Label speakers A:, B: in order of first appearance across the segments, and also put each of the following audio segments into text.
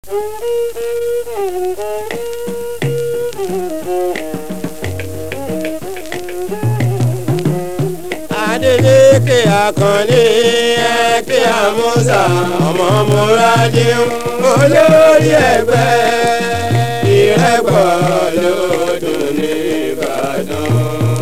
A: Adeleke Akànní ẹ̀kẹ́ àmúṣà ọmọ múradé olórí ẹgbẹ́ ìrẹ́pọ̀ lọ́dún ní Ìbàdàn.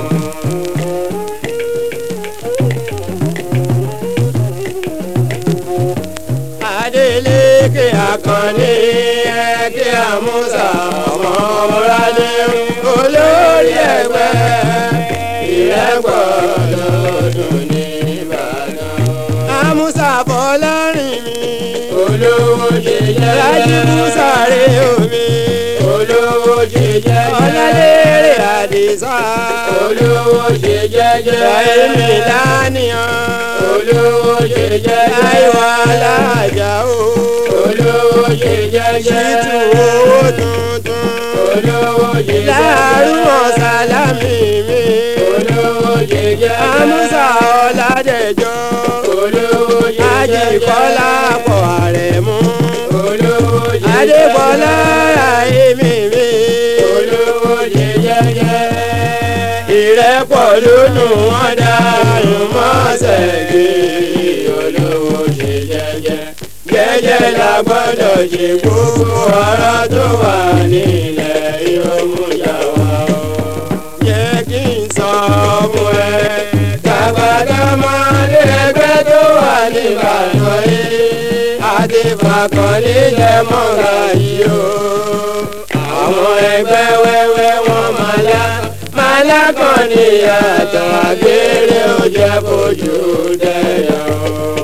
A: Adeleke Akànní ẹ̀kẹ́ àmúṣà ọmọ múradé olórí ẹgbẹ́ ìrẹ́pọ̀ lọ́dún ní Ìbàdàn. Àmúṣà Fọlárìn mi
B: olówó ṣe
A: Rájí
B: jẹ́jẹ́
A: Búsàrè omi
B: olówó ṣe jẹ́jẹ́
A: Ọlálérè Àdìsá
B: olówó ṣe jẹ́jẹ́
A: Èmi lánìyàn
B: olówó ṣe jẹ́jẹ́
A: Táíwò Alájà o
B: olówó ṣe jẹ́jẹ́
A: Ṣítù owó tuntun
B: olówó ṣe jẹ́jẹ́
A: Láàrúmọ̀ Sálámì mi
B: olówó ṣe jẹ́jẹ́
A: Àmúṣà Ọládẹ̀jọ́
B: olówó ṣe
A: Ájì
B: jẹ́jẹ́
A: Kọ́lá pọ̀ Àrẹ̀mú
B: olówó ṣe
A: Adébọ́lá Ráìmí mi.
B: olówó ṣe jẹ́jẹ́
A: ìrẹ́pọ̀ lónù wọn dàrú mọ́sẹ̀ gé
B: olówó ṣe jẹ́jẹ́
A: jẹ́jẹ́ la gbọ́dọ̀ ṣe gbogbo ọ̀rọ̀ tó wà nílẹ̀ ìrọ̀mùjà wa o. jẹ́ kí n sọ fún ẹ tàbádámọ́lé ẹgbẹ́ tó wà níbàdàn yìí àti fàkànlé lẹ́mọ̀ọ́ra yìí o. àwọn ẹgbẹ́ wẹ́wẹ́ wọn máa lá máa lákàn níyàtọ̀ àgbèrè ó jẹ́ bójú dẹ́yà o.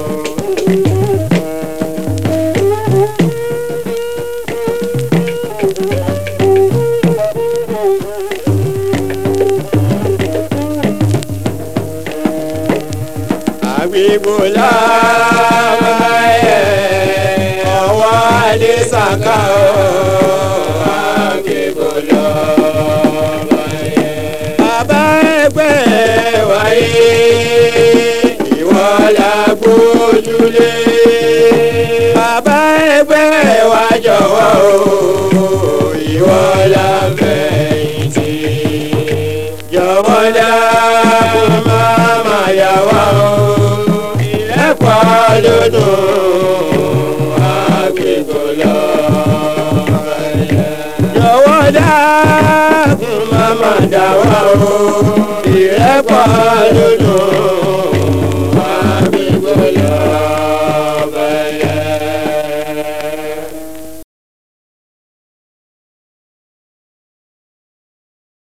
A: àgbègbò lábàáyé ọwọ́ àdìsàkà o. àgbègbò lábàáyé. bàbá ẹgbẹ́ wáyé ìwọ la gbójúlé. bàbá ẹgbẹ́ wa jọ̀wọ́ o ìwọ la fẹ̀yìntì. jọ̀wọ́ dákun má má yà wá o ìrẹ́pọ̀ lódùn àgbègbè lọ. jọ̀wọ́ dákun má má dà wá o ìrẹ́pọ̀ lódùn.